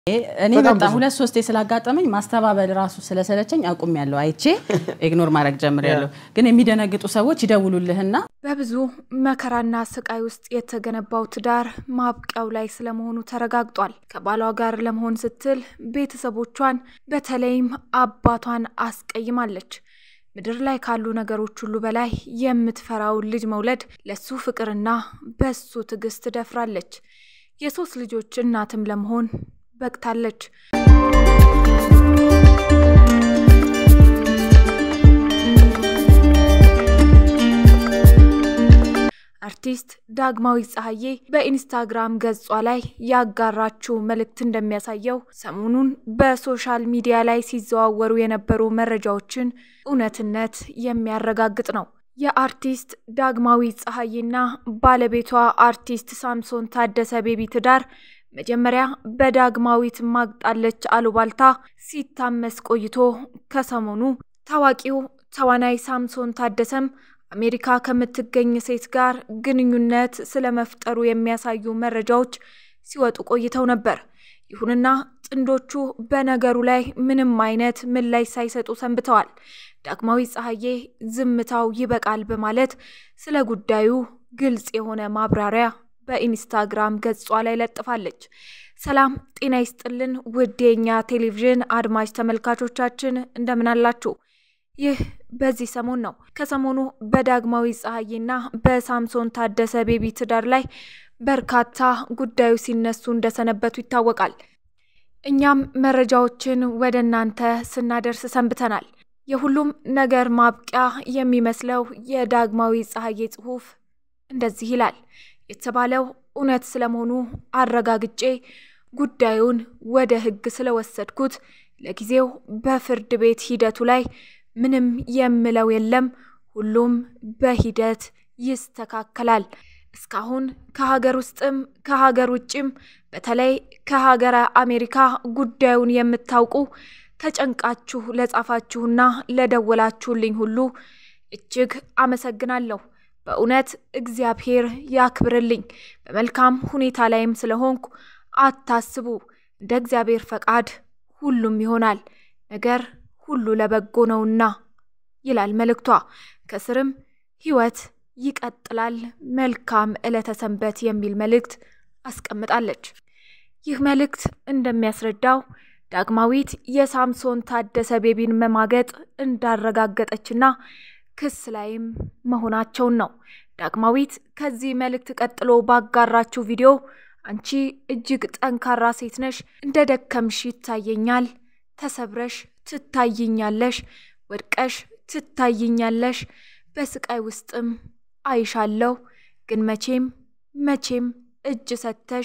እኔ በጣም በጣም ብዙ። ሁለት ሶስቴ ስላጋጠመኝ ማስተባበል ራሱ ስለሰለቸኝ አቁም ያለው አይቼ ኢግኖር ማድረግ ጀምሬያለሁ። ግን የሚደነግጡ ሰዎች ይደውሉልህና በብዙ መከራና ስቃይ ውስጥ የተገነባው ትዳር ማብቂያው ላይ ስለመሆኑ ተረጋግጧል። ከባሏ ጋር ለመሆን ስትል ቤተሰቦቿን በተለይም አባቷን አስቀይማለች። ምድር ላይ ካሉ ነገሮች ሁሉ በላይ የምትፈራውን ልጅ መውለድ ለሱ ፍቅርና በሱ ትዕግስት ደፍራለች። የሶስት ልጆች እናትም ለመሆን በቅታለች። አርቲስት ዳግማዊት ፀሐዬ በኢንስታግራም ገጿ ላይ ያጋራችው መልእክት እንደሚያሳየው ሰሞኑን በሶሻል ሚዲያ ላይ ሲዘዋወሩ የነበሩ መረጃዎችን እውነትነት የሚያረጋግጥ ነው። የአርቲስት ዳግማዊት ፀሐዬና ባለቤቷ አርቲስት ሳምሶን ታደሰ ቤቢ ትዳር መጀመሪያ በዳግማዊት ማግጣለች አሉባልታ ሲታመስ ቆይቶ ከሰሞኑ ታዋቂው ተዋናይ ሳምሶን ታደሰም አሜሪካ ከምትገኝ ሴት ጋር ግንኙነት ስለመፍጠሩ የሚያሳዩ መረጃዎች ሲወጡ ቆይተው ነበር። ይሁንና ጥንዶቹ በነገሩ ላይ ምንም አይነት ምላሽ ሳይሰጡ ሰንብተዋል። ዳግማዊት ፀሐዬ ዝምታው ይበቃል በማለት ስለ ጉዳዩ ግልጽ የሆነ ማብራሪያ በኢንስታግራም ገጿ ላይ ለጥፋለች። ሰላም ጤና ይስጥልን ውድ የኛ ቴሌቪዥን አድማጭ ተመልካቾቻችን እንደምን አላችሁ? ይህ በዚህ ሰሞን ነው። ከሰሞኑ በዳግማዊት ፀሐዬና በሳምሶን ታደሰ ቤቢ ትዳር ላይ በርካታ ጉዳዮች ሲነሱ እንደሰነበቱ ይታወቃል። እኛም መረጃዎችን ወደ እናንተ ስናደርስ ሰንብተናል። የሁሉም ነገር ማብቂያ የሚመስለው የዳግማዊት ፀሐዬ ጽሑፍ እንደዚህ ይላል። የተባለው እውነት ስለመሆኑ አረጋግጬ ጉዳዩን ወደ ሕግ ስለወሰድኩት ለጊዜው በፍርድ ቤት ሂደቱ ላይ ምንም የምለው የለም። ሁሉም በሂደት ይስተካከላል። እስካሁን ከሀገር ውስጥም ከሀገር ውጭም በተለይ ከሀገረ አሜሪካ ጉዳዩን የምታውቁ ተጨንቃችሁ ለጻፋችሁና ለደወላችሁልኝ ሁሉ እጅግ አመሰግናለሁ። በእውነት እግዚአብሔር ያክብርልኝ። በመልካም ሁኔታ ላይም ስለሆንኩ አታስቡ። እንደ እግዚአብሔር ፈቃድ ሁሉም ይሆናል። ነገር ሁሉ ለበጎ ነውና ይላል መልእክቷ። ከስርም ህይወት ይቀጥላል፣ መልካም ዕለተ ሰንበት የሚል መልእክት አስቀምጣለች። ይህ መልእክት እንደሚያስረዳው ዳግማዊት የሳምሶን ታደሰ ቤቢን መማገጥ እንዳረጋገጠችና ክስ ላይም መሆናቸውን ነው። ዳግማዊት ከዚህ መልእክት ቀጥሎ ባጋራችው ቪዲዮ አንቺ እጅግ ጠንካራ ሴት ነሽ፣ እንደ ደከምሽ ይታየኛል፣ ተሰብረሽ ትታይኛለሽ፣ ወድቀሽ ትታይኛለሽ፣ በስቃይ ውስጥም አይሻለሁ፣ ግን መቼም መቼም እጅ ሰጥተሽ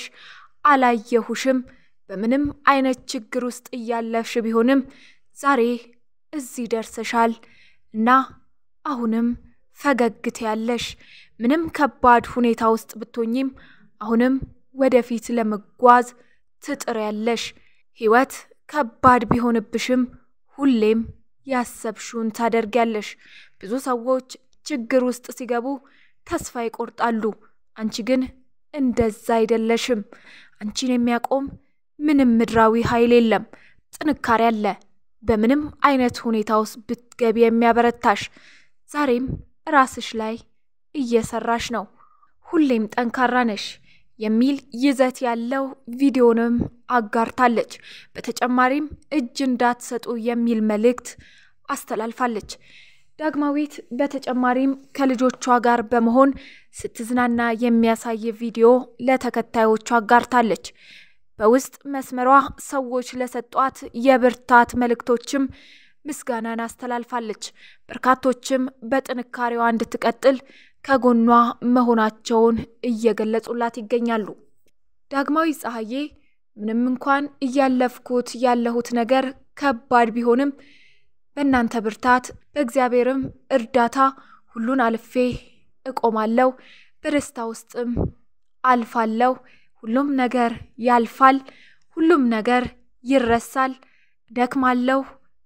አላየሁሽም። በምንም አይነት ችግር ውስጥ እያለፍሽ ቢሆንም ዛሬ እዚህ ደርሰሻል እና አሁንም ፈገግት ያለሽ ምንም ከባድ ሁኔታ ውስጥ ብትሆኝም አሁንም ወደፊት ለመጓዝ ትጥር ያለሽ ህይወት ከባድ ቢሆንብሽም ሁሌም ያሰብሽውን ታደርጊያለሽ። ብዙ ሰዎች ችግር ውስጥ ሲገቡ ተስፋ ይቆርጣሉ። አንቺ ግን እንደዛ አይደለሽም። አንቺን የሚያቆም ምንም ምድራዊ ኃይል የለም። ጥንካሬ አለ። በምንም አይነት ሁኔታ ውስጥ ብትገቢ የሚያበረታሽ ዛሬም ራስሽ ላይ እየሰራሽ ነው። ሁሌም ጠንካራ ነሽ የሚል ይዘት ያለው ቪዲዮንም አጋርታለች። በተጨማሪም እጅ እንዳትሰጡ የሚል መልእክት አስተላልፋለች። ዳግማዊት በተጨማሪም ከልጆቿ ጋር በመሆን ስትዝናና የሚያሳይ ቪዲዮ ለተከታዮቿ አጋርታለች። በውስጥ መስመሯ ሰዎች ለሰጧት የብርታት መልእክቶችም ምስጋናን አስተላልፋለች። በርካቶችም በጥንካሬዋ እንድትቀጥል ከጎኗ መሆናቸውን እየገለጹላት ይገኛሉ። ዳግማዊት ፀሐዬ ምንም እንኳን እያለፍኩት ያለሁት ነገር ከባድ ቢሆንም በእናንተ ብርታት በእግዚአብሔርም እርዳታ ሁሉን አልፌ እቆማለሁ። በደስታ ውስጥም አልፋለሁ። ሁሉም ነገር ያልፋል። ሁሉም ነገር ይረሳል። ደክማለሁ፣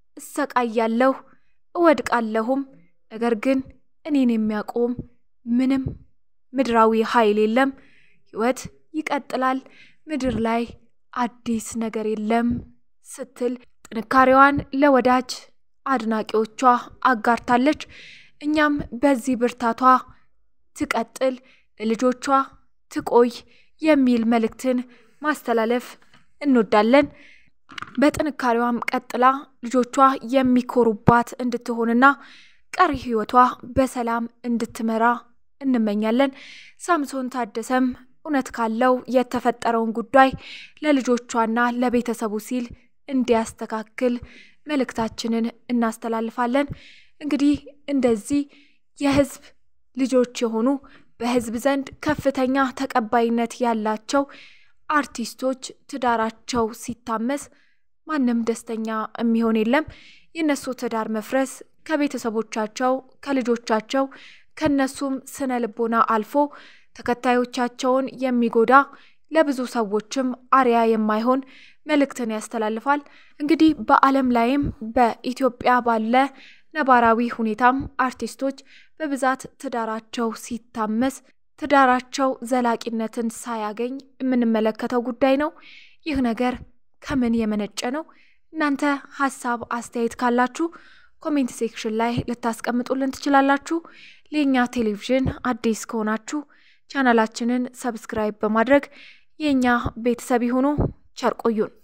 እሰቃያለሁ፣ እወድቃለሁም። ነገር ግን እኔን የሚያቆም ምንም ምድራዊ ኃይል የለም። ሕይወት ይቀጥላል። ምድር ላይ አዲስ ነገር የለም ስትል ጥንካሬዋን ለወዳጅ አድናቂዎቿ አጋርታለች። እኛም በዚህ ብርታቷ ትቀጥል፣ ለልጆቿ ትቆይ የሚል መልእክትን ማስተላለፍ እንወዳለን። በጥንካሬዋም ቀጥላ ልጆቿ የሚኮሩባት እንድትሆንና ቀሪ ሕይወቷ በሰላም እንድትመራ እንመኛለን። ሳምሶን ታደሰም እውነት ካለው የተፈጠረውን ጉዳይ ለልጆቿና ለቤተሰቡ ሲል እንዲያስተካክል መልእክታችንን እናስተላልፋለን። እንግዲህ እንደዚህ የህዝብ ልጆች የሆኑ በህዝብ ዘንድ ከፍተኛ ተቀባይነት ያላቸው አርቲስቶች ትዳራቸው ሲታመስ ማንም ደስተኛ የሚሆን የለም። የእነሱ ትዳር መፍረስ ከቤተሰቦቻቸው፣ ከልጆቻቸው፣ ከነሱም ስነ ልቦና አልፎ ተከታዮቻቸውን የሚጎዳ ለብዙ ሰዎችም አርያ የማይሆን መልእክትን ያስተላልፋል። እንግዲህ በዓለም ላይም በኢትዮጵያ ባለ ነባራዊ ሁኔታም አርቲስቶች በብዛት ትዳራቸው ሲታመስ ትዳራቸው ዘላቂነትን ሳያገኝ የምንመለከተው ጉዳይ ነው። ይህ ነገር ከምን የመነጨ ነው? እናንተ ሀሳብ አስተያየት ካላችሁ ኮሜንት ሴክሽን ላይ ልታስቀምጡልን ትችላላችሁ። ለእኛ ቴሌቪዥን አዲስ ከሆናችሁ ቻናላችንን ሰብስክራይብ በማድረግ የእኛ ቤተሰብ ይሁኑ። ቸር ቆዩን።